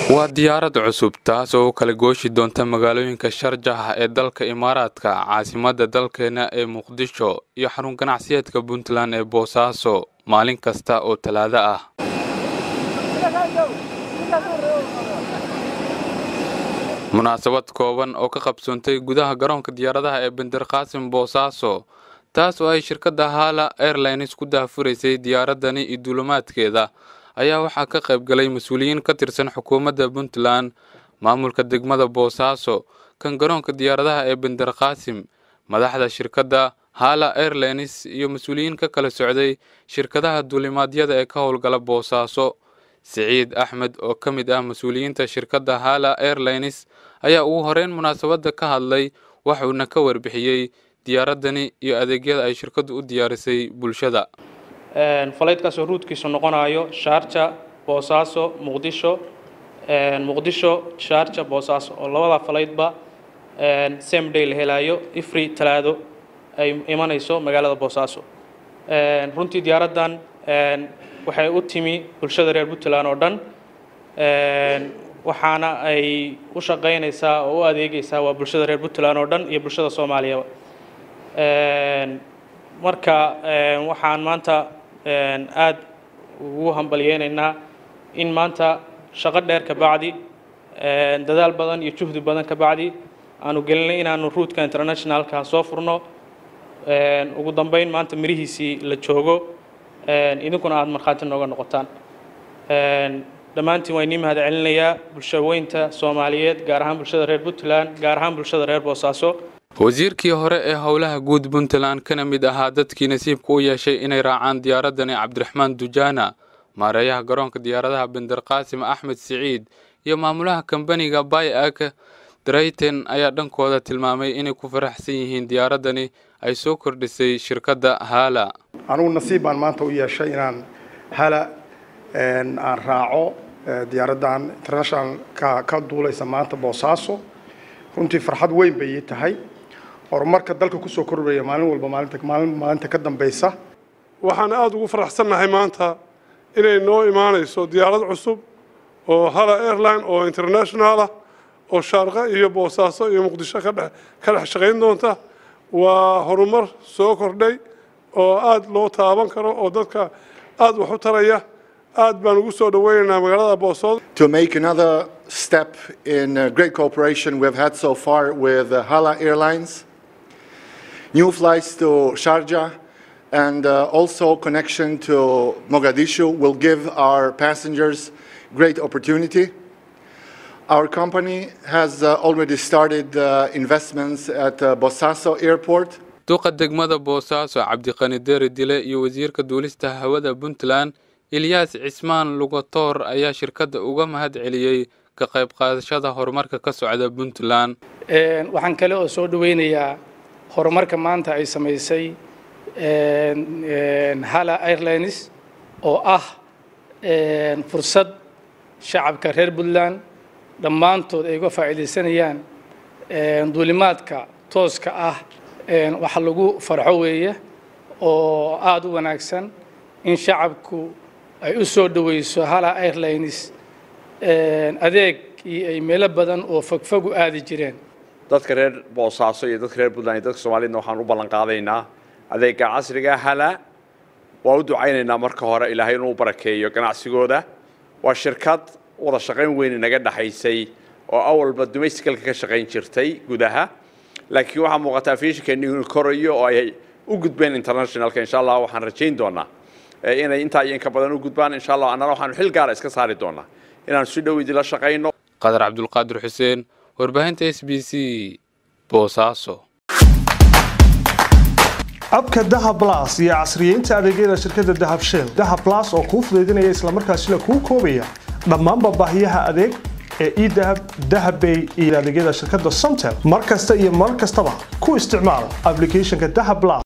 waa diyaarad cusub taas oo u kala gooshi doonta magaalooyinka sharjax ee dalka imaaraadka caasimadda dalkeena ee muqdisho iyo xarun ganacsiyeedka puntland ee boosaaso maalin kasta oo talaado ah munaasabad kooban oo ka qabsoontay gudaha garoonka diyaaradaha ee bandarqaasim boosaaso taas oo ay shirkadda hala airlines ku daahfuraysay diyaaradani iyo duulimaadkeeda ayaa waxaa ka qayb galay mas-uuliyiin ka tirsan xukuumadda puntland maamulka degmada boosaaso kan garoonka diyaaradaha ee bandarqaasim madaxda shirkadda hala airlines iyo mas-uuliyiin ka kala socday shirkadaha duulimaadyada ee ka howlgala boosaaso siciid axmed oo ka mid ah mas-uuliyiinta shirkadda hala airlines ayaa ugu horeyn munaasabadda ka hadlay waxuuna ka warbixiyey diyaaradani iyo adeegyada ay shirkaddu u diyaarisay bulshada falaydkaasoo ruudkiisu noqonayo shaarja boosaaso muqdisho muqdisho shaarja boosaaso oo labada falaydba same day la helaayo ifri talaado ay imanayso magaalada boosaaso runtii diyaaraddan waxay u timi bulshada reer puntland oo dhan waxaana ay u shaqaynaysaa oo u adeegaysaa waa bulshada reer puntland oo dhan iyo bulshada soomaaliyaba marka waxaan maanta aada ugu hambalyeynaynaa in maanta shaqo dheer ka bacdi dadaal badan iyo juhdi badan ka bacdi aanu gelinay inaanu ruudka internationalka soo furno ugu dambeyn maanta mirihiisii la joogo idinkuna aada markhaati nooga noqotaan dhammaantiin waa inii mahad celinayaa bulshaweynta soomaaliyeed gaar ahaan bulshada reer puntland gaar ahaan bulshada reer boosaaso wasiirkii hore ee howlaha guud puntland kana mid ahaa dadkii nasiibka u yeeshay inay raacaan diyaaradani cabdiraxmaan dujaana maareeyaha garoonka diyaaradaha bandarqaasim axmed siciid iyo maamulaha kambaniga bayak drayten ayaa dhankooda tilmaamay inay ku faraxsan yihiin diyaaradani ay soo kordhisay shirkadda hala anugu nasiib baan maanta u yeeshay inaan hala aan raaco diyaaraddan international ka ka duulaysa maanta boosaaso runtii farxad weyn bay ii tahay horumarka dalka kusoo kordhaya maalin walba maalinta maalin maalinta ka dambaysa waxaan aada ugu faraxsannahay maanta inay noo imaanayso diyaarad cusub oo hala airline oo international ah oo shaarqa iyo boosaaso iyo muqdisho ka dhex ka dhex shaqayn doonta waa horumar soo kordhay oo aada loo taaban karo oo dadka aada wax u taraya aad baan ugu soo dhaweynaynaa magaalada boosoodo to make another step in uh, great cooperation we've had so far with uh, Hala Airlines, new flights to Sharjah, and uh, also connection to Mogadishu will give our passengers great opportunity. Our company has uh, already started uh, investments at uh, Bosaso Airport. duqa degmada boosaaso cabdiqani deeri dile iyo wasiirka duulista hawada puntland ilyaas cismaan lugatoor ayaa shirkadda uga mahad celiyey ka qayb qaadashada horumarka ka socda puntland waxaan kale oo soo dhaweynayaa horumarka maanta ay samaysay hala airlines oo ah fursad shacabka reer puntland dhammaantood ay uga faa'iidaysanayaan duulimaadka tooska ah waxa lagu farxo weeye oo aada u wanaagsan in shacabku ay u soo dhaweyso hala airlines adeeg iyo ay meelo badan oo fogfog u aadi jireen dadka reer boosaaso iyo dadka reer puntland iyo dadka soomaaliyadna waxaan u ballan qaadaynaa adeega casriga hala waa u ducaynaynaa marka hore ilaahay inuu barakeeyo ganacsigooda waa shirkad wada shaqayn weyn inaga dhexaysay oo awalba domesticalka ka shaqayn jirtay gudaha laakiin waxaa muuqataa fiishinkeeni inuu korayo oo ay u gudbeen internationalka insha allah waxaan rajayn doonaa inay intaa iyo inka badan u gudbaan insha allah annana waxaanu xil gaara iska saari doonaa inaan si dhow idinla shaqayno qadar cabdulqaadir xuseen warbaahinta s b c boosaaso abka dahab las iyo casriyeynta adeegyada shirkadda dahab shell dahab las oo kuu fudaydinaya islamarkaasina kuu koobaya dhammaanba baahiyaha adeeg ee edahab dahabbay iyo adeegyada shirkadda somtel mar kasta iyo mar kastaba ku isticmaal applicationka dahab las